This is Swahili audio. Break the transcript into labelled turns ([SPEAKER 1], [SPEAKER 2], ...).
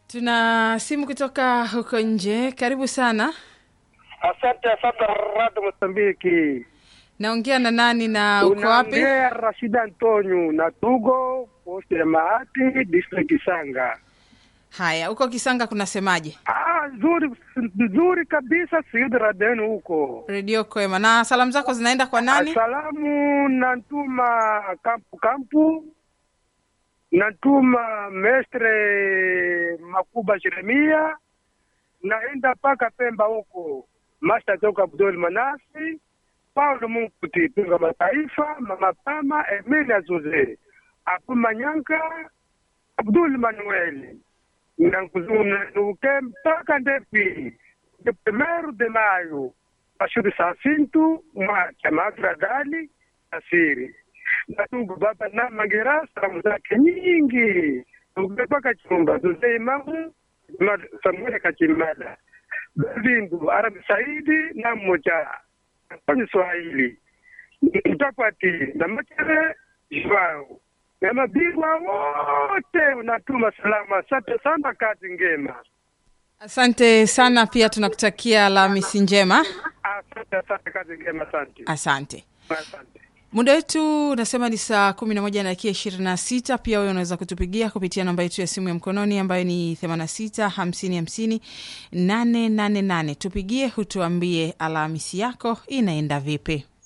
[SPEAKER 1] Tuna simu kutoka huko nje. Karibu sana.
[SPEAKER 2] Asante asante Radio Mozambiki.
[SPEAKER 1] Naongea na nani na uko wapi?
[SPEAKER 2] Unaongea Rashida Antonio na Tugo posti ya Mahati district Kisanga.
[SPEAKER 1] Haya, huko Kisanga kunasemaje?
[SPEAKER 2] Ah, nzuri nzuri kabisa siudi radenu huko.
[SPEAKER 1] Redio Kwema. Na salamu zako zinaenda kwa nani?
[SPEAKER 2] Salamu nantuma kampu kampu nantuma mestre Makuba Jeremia naenda mpaka Pemba huko Master Toka Abdul Manasi Paulo Munkuti Pinga Mataifa Mama Pama Emilia Zuze Apu Manyanka Abdul Manuel nankuzuke mpaka Ndepi de primeiro de maio Ashuri Sacinto mwa Chamagra Dali Asiri Natungu baba na Magera salamu zake nyingi mpaka chumba Zuze Imamu Samuel Kachimada Bindu Arabi Saidi na mmoja kwenye Swahili mtapati na Machere Joao na mabingwa wote unatuma salamu. Asante sana, kazi ngema.
[SPEAKER 1] Asante sana, pia tunakutakia Alhamisi njema.
[SPEAKER 2] Asante, asante, kazi ngema. Asante,
[SPEAKER 1] Asante.
[SPEAKER 2] asante.
[SPEAKER 1] Muda wetu unasema ni saa kumi na moja na dakika ishirini na sita. Pia wewe unaweza kutupigia kupitia namba yetu ya simu ya mkononi ambayo ni themanini na sita hamsini hamsini nane nane nane. Tupigie hutuambie Alhamisi yako inaenda vipi.